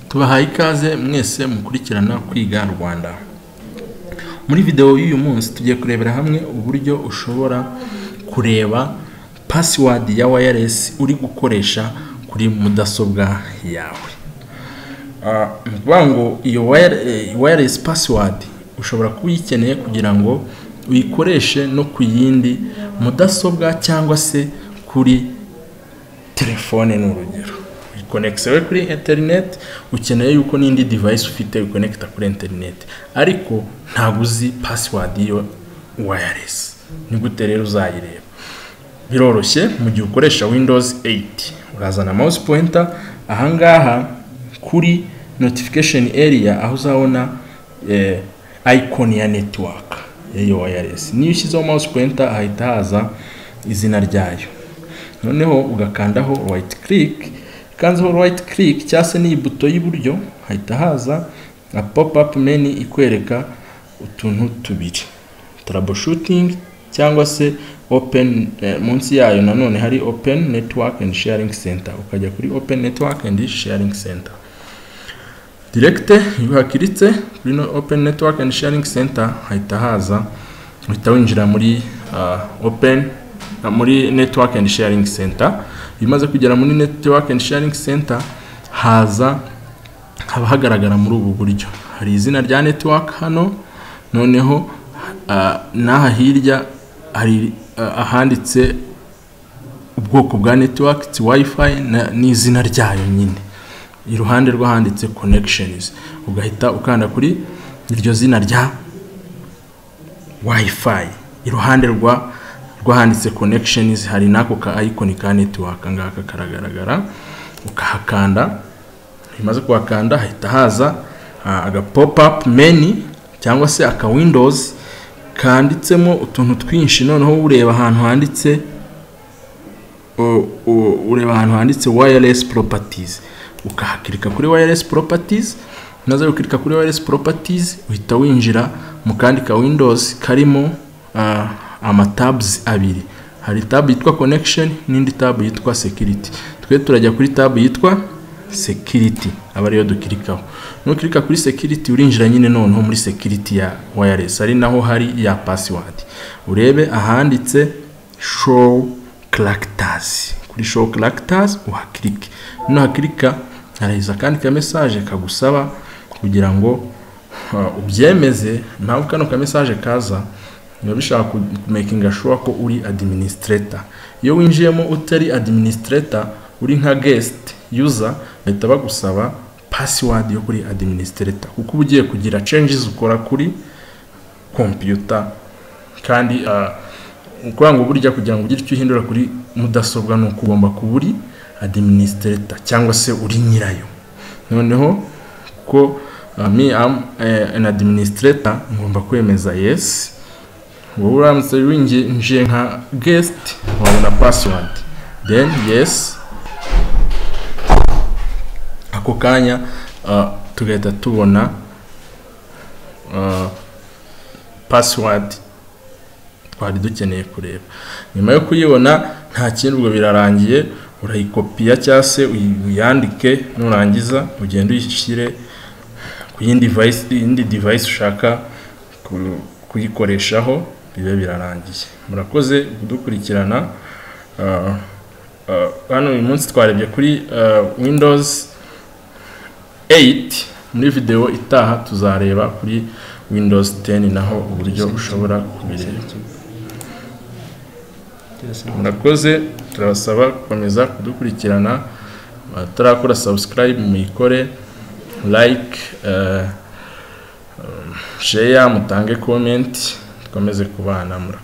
tubahaye ikaze mwese mukurikirana kwiga rwanda muri videwo y'uyu munsi tugiye kurebera hamwe uburyo ushobora kureba pasiwadi ya wayaresi uri gukoresha kuri mudasobwa yawe ni ukuvuga ngo iyo wayaresi pasiwadi ushobora kuba uyikeneye kugira ngo uyikoreshe no ku yindi mudasobwa cyangwa se kuri telefone ni urugero uyikonekisiwe kuri interineti ukeneye yuko n'indi divayisi ufite ukonekita kuri interineti ariko ntabwo uzi pasiwadi y'iyo wayaresi ni gute rero uzayireba biroroshye mu gihe ukoresha windows 8 urazana mouse pointer ahangaha kuri notification area aho uzabona icon ya network y'iyo wayaresi niyo ushyizeho mouse pointer hahita haza izina ryayo noneho ugakandaho right click kanzeho right click cyangwa se n'iyi buto y'iburyo hahita haza na pop up menu ikwereka utuntu tubiri troubleshooting cyangwa se open munsi yayo nanone hari open network and sharing center ukajya kuri open network and sharing center direct iyo hakiritse kuri open network and sharing center hahita haza uhita winjira muri open muri network and sharing center bimaze kugera muri network and sharing center haza haba hagaragara muri ubu buryo hari izina rya network hano noneho n'aha hirya hari ahanditse ubwoko bwa netiwake iti wayifayi n'izina ryayo nyine iruhande rw'ahanditse konekishenizi ugahita ukanda kuri iryo zina rya wayifayi iruhande rw'ahanditse konekishenizi hari n'ako ka ayikoni ka netiwake ngaka karagaragara ukahakanda bimaze kuhakanda hahita haza aga pop up menu cyangwa se aka windows kanditsemo utuntu twinshi noneho ureba ahantu handitse ureba ahantu handitse wayaresi poropatizi ukahakirika kuri wayaresi poropatizi maze ukirika kuri wayaresi poropatizi uhita winjira mu kandi ka windows karimo amatabuzi abiri hari tabu yitwa connection n'indi tabu yitwa security twe turajya kuri tabu yitwa security aba ariyo dukirikaho nukirika kuri security urinjira nyine noneho muri security ya wireless ari naho hari ya password urebe ahanditse show characters kuri show characters uhakirike nuhakirika haraheza kandi ka message kagusaba kugira ngo ubyemeze mpamvu kano ka message kaza biba bishaka kumekinga sure ko uri administrator iyo winjiyemo utari administrator uri nka guest user bahita bagusaba password yo kuri administrator kuko uba ugiye kugira changes ukora kuri computer kandi ukuvuga ngo burya kugira ngo ugire icyo uhindura kuri mudasobwa ni uko ugomba kuba uri administrator cyangwa se uri nyirayo noneho ko me am an administrator ngomba kwemeza yes wowe uramutse winjiye nka guest wabona password then yes ako kanya tugahita tubona pasiwadi twari dukeneye kureba nyuma yo kuyibona nta kindi ubwo birarangiye urayikopiya cyangwa se uyandike nurangiza ugenda uyishyire ku yindi divayisi ushaka kuyikoreshaho bibe birarangiye murakoze kudukurikirana hano uyu munsi twarebye kuri windows 8 muri video itaha tuzareba kuri windows 10 naho uburyo ushobora kubireba murakoze turabasaba gukomeza kudukurikirana batarakora subscribe muyikore like share mutange comment dukomeze kubana murakoze